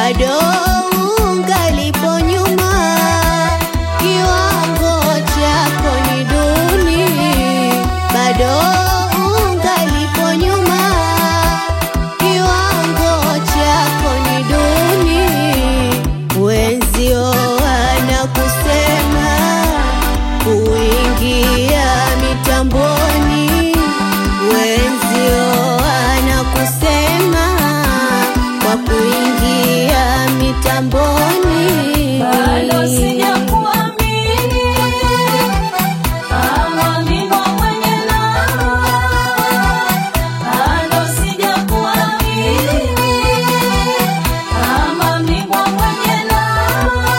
bado ungalipo nyuma, kiwango chako ni duni, bado ungalipo nyuma, kiwango chako ni duni, wenzio wanakusema kuingia mitamboni, wenzio wanakusema kwa kuingia mitamboni. Bado sijakuamini kama bingwa mwenye namba, bado sijakuamini kama bingwa mwenye namba.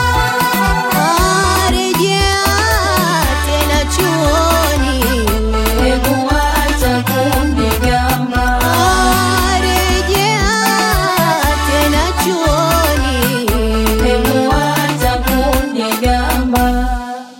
Rejea tena chuoni, Hebu acha kunigamba, rejea tena chuoni. hebu acha kunigamba.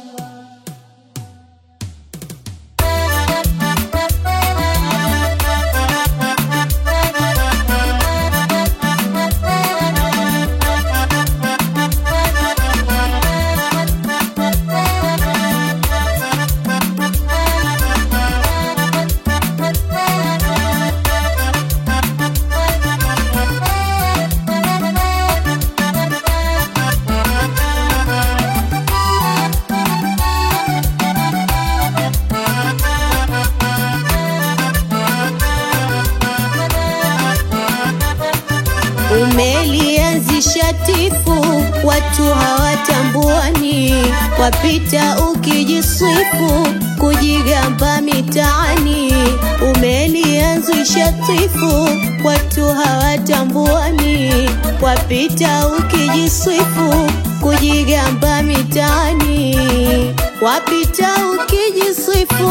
Umelianzisha tifu, watu hawatambuani, wapita ukijisifu, kujigamba mitaani. Umelianzisha tifu, watu hawatambuani, wapita ukijisifu, kujigamba mitaani, wapita ukijisifu,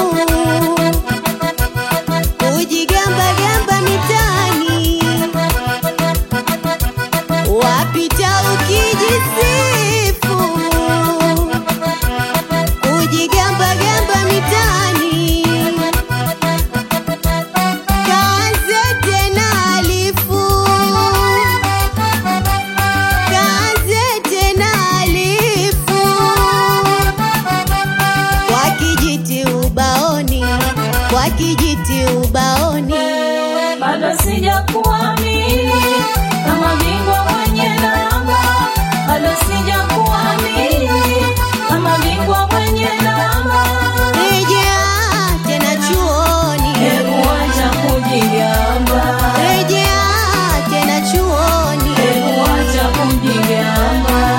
kujigamba gamba mitaani wapita ukijisifu kujigamba gamba mitaani kaanze tena alifu kaanze tena alifu kwa kijiti ubaoni kwa kijiti ubaoni Bado sijakuamini kama bingwa mwenye namba, bado sijakuamini kama bingwa mwenye namba. rejea tena chuoni Hebu acha kujigamba, rejea tena chuoni hebu acha kujigamba.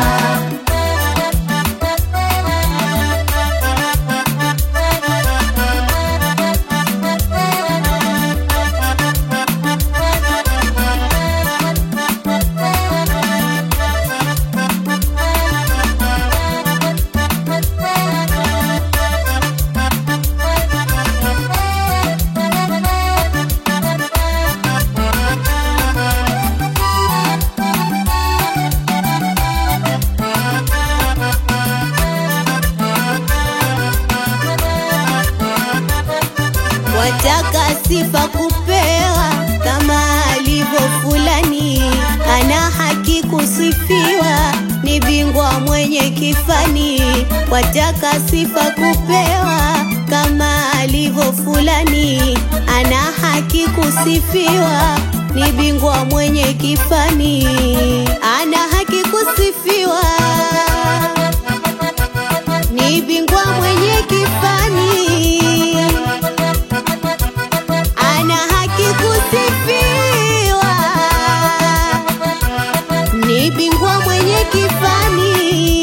wataka sifa kupewa kama alivyo fulani, ana haki kusifiwa, ni bingwa mwenye kifani. Wataka sifa kupewa kama alivyo fulani, ana haki kusifiwa, ni bingwa mwenye kifani, ana haki kusifiwa ni bingwa mwenye kifani, ana haki kusifiwa, ni bingwa mwenye kifani,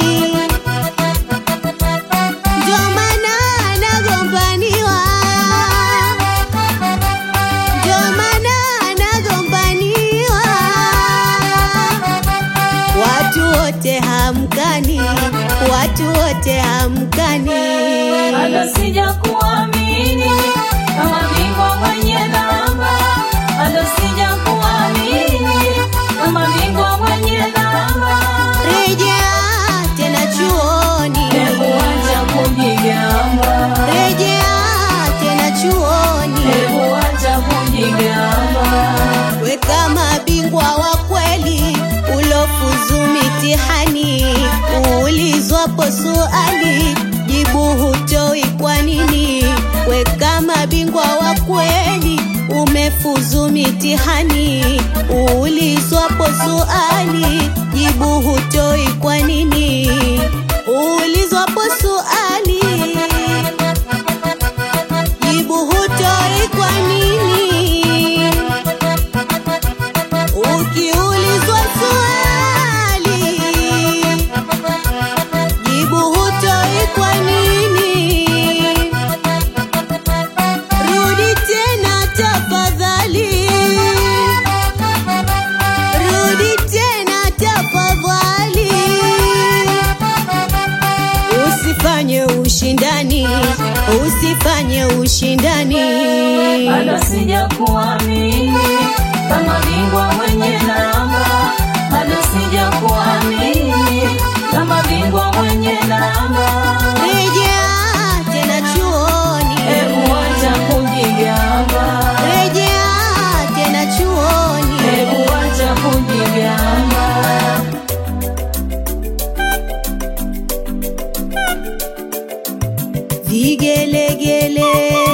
ndio maana anagombaniwa, ndio maana anagombaniwa, watu wote hamkani, watu wote hamkani. Bado sijakuamini kama bingwa mwenye namba, bado sijakuamini kama bingwa mwenye namba. Rejea tena chuoni, Hebu acha kujigamba, rejea tena chuoni, hebu acha kujigamba. we kama bingwa wa kweli ulofu mitihani, uulizwapo swali jibu hutoi kwa nini? We kama bingwa wa kweli umefuzu mitihani, uulizwapo swali jibu hutoi kwa nini? Uulizwapo swali jibu hutoi kwa nini? Ukiulizwa swali jibu hutoi kwa nini? Rudi tena tafadhali, rudi tena tafadhali, usifanye ushindani, usifanye ushindani. bado sija kuamini kama bingwa mwenye namba, bado sija kuamini kama bingwa mwenye namba. Rejea tena chuoni, Hebu acha kujigamba, rejea tena chuoni. hebu acha kujigamba. Vigelegele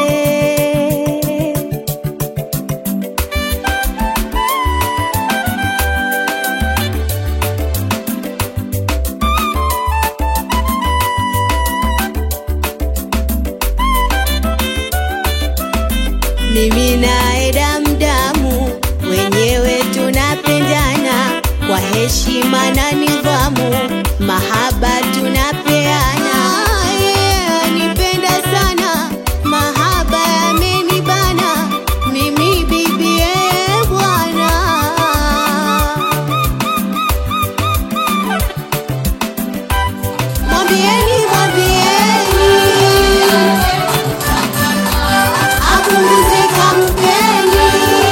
mimi naye damdamu, wenyewe tunapendana kwa heshima na nidhamu, mahaba tunapeana. Yeye anipenda sana, mahaba yamenibana, mimi bibi yeye bwana. Mwambieni, mwambieni apunguze kampeni.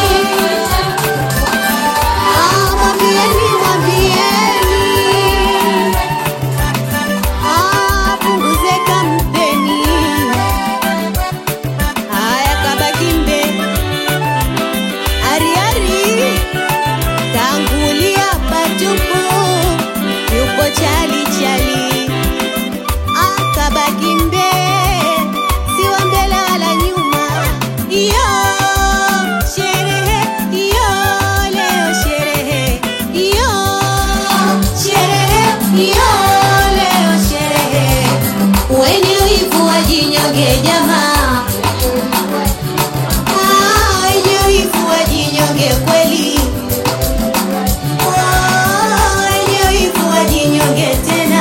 Ah, mwambieni, mwambieni Ah, apunguze kampeni. Haya, kabaki mbe ari ari tangulia patupu yupo chali chali akabaki mbe siwa mbele wala nyuma iyo sherehe iyo leo sherehe iyo sherehe iyo leo sherehe wenye wivu wajinyonge jamaa Ah, wenye wivu wajinyonge kweli Ah, wenye wivu wajinyonge tena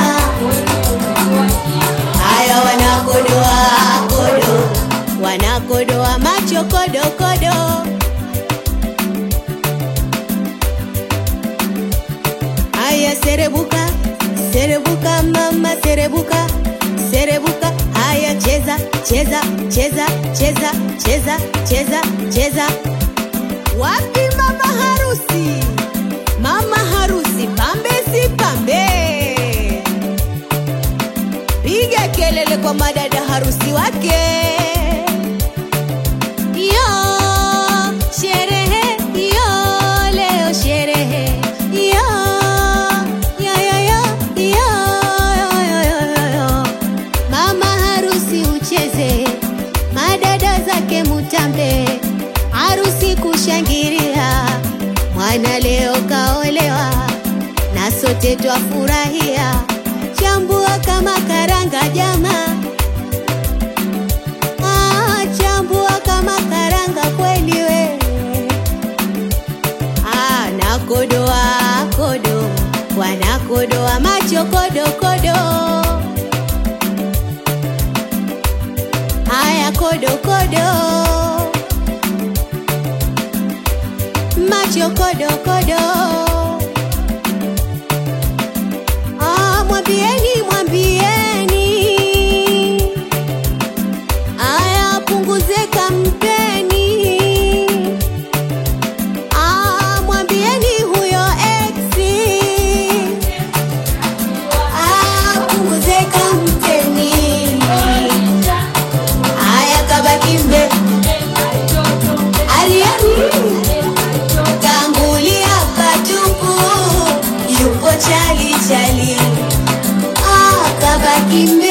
haya wanakodoa kodo wanakodoa macho kodo kodo haya serebuka serebuka mama serebuka serebuka haya cheza cheza cheza cheza cheza cheza cheza wapi mama harusi mama harusi pambe si pambe piga kelele kwa madada harusi wake. Yo sherehe, yo leo sherehe, yo yo yo yo yo yo yo yo yo. Mama harusi ucheze, madada zake mutambe, harusi kushangilia, mwana leo kaolewa na sote twafurahia, chambua kama karanga jama, ah, chambua kama karanga kweli we, ah, nakodoa kodo, wanakodoa macho kodo kodo, haya kodo kodo, macho kodo kodo. Ah, mwambieni mwambieni, aya punguze kampeni. Ah, mwambieni huyo ex, ah, punguze kampeni. Aya kabaki mbe aliani tangulia patu kimbi